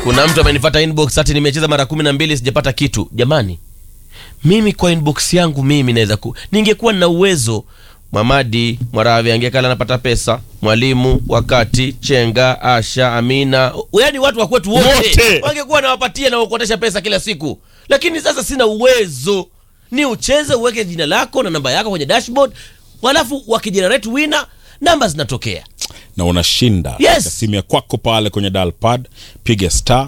kuna mtu amenifuata inbox ati nimecheza mara kumi na mbili sijapata kitu jamani mimi kwa inbox yangu mimi naweza ku ningekuwa na uwezo Mamadi Mwaravi angekala anapata pesa, mwalimu wakati Chenga, Asha, Amina, yaani watu wa kwetu wote Wote. wangekuwa nawapatia na kuokotesha pesa kila siku, lakini sasa sina uwezo. Ni ucheze uweke jina lako na namba yako kwenye dashboard, halafu wakijenerate winner namba zinatokea. na unashinda Yes. Katika simu ya kwako pale kwenye dial pad piga star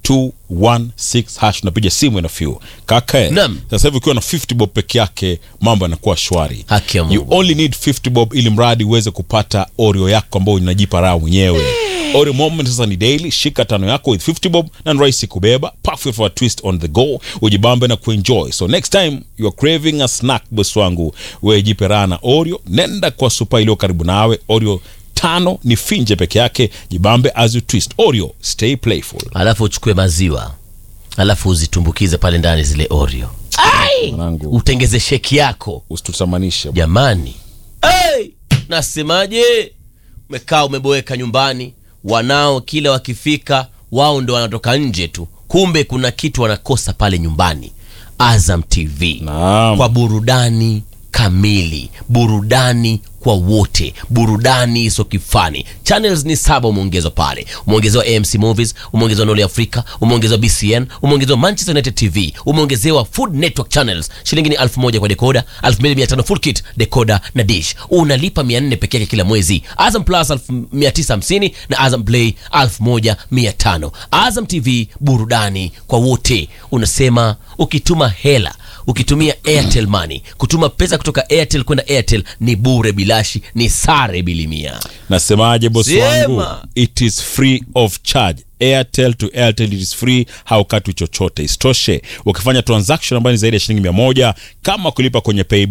216 hash unapiga simu ina few kaka Naam. sasa hivi ukiwa na 50 bob peke yake mambo yanakuwa shwari Haki ya you Mungu. only need 50 bob ili mradi uweze kupata oreo yako ambayo unajipa raha mwenyewe oreo moment sasa ni daily shika tano yako with 50 bob na ni rahisi kubeba perfect for a twist on the go ujibambe na kuenjoy so next time you are craving a snack boss wangu wewe jipe raha na oreo nenda kwa supa iliyo karibu nawe oreo tano ni finje peke yake jibambe as you twist oreo stay playful Halafu uchukue maziwa, halafu uzitumbukize pale ndani zile Oreo, mwanangu utengeze sheki yako usitutamanishe jamani. Hey! Nasemaje? Umekaa umeboeka nyumbani, wanao kila wakifika wao ndo wanatoka nje tu, kumbe kuna kitu wanakosa pale nyumbani. Azam TV Naam. kwa burudani kamili, burudani kwa wote, burudani iso kifani. Channels ni saba umeongezwa pale, umeongezewa AMC Movies, umeongezewa Noli Africa, umeongezewa BCN, umeongezewa Manchester United TV, umeongezewa Food Network Channels. Shilingi ni elfu moja kwa dekoda, elfu mbili mia tano full kit dekoda na dish. Unalipa mia nne peke yake kila mwezi. Azam Plus elfu mia tisa hamsini na Azam Play elfu moja mia tano. Azam TV burudani kwa wote. Unasema ukituma hela ukitumia Airtel Money kutuma pesa kutoka Airtel kwenda Airtel ni bure bilashi, ni sare bilimia. nasemaje bosi Sema. wangu it is free of charge airtel to airtel it is free haukatwi chochote isitoshe ukifanya transaction ambayo ni zaidi ya shilingi mia moja kama kulipa kwenye pay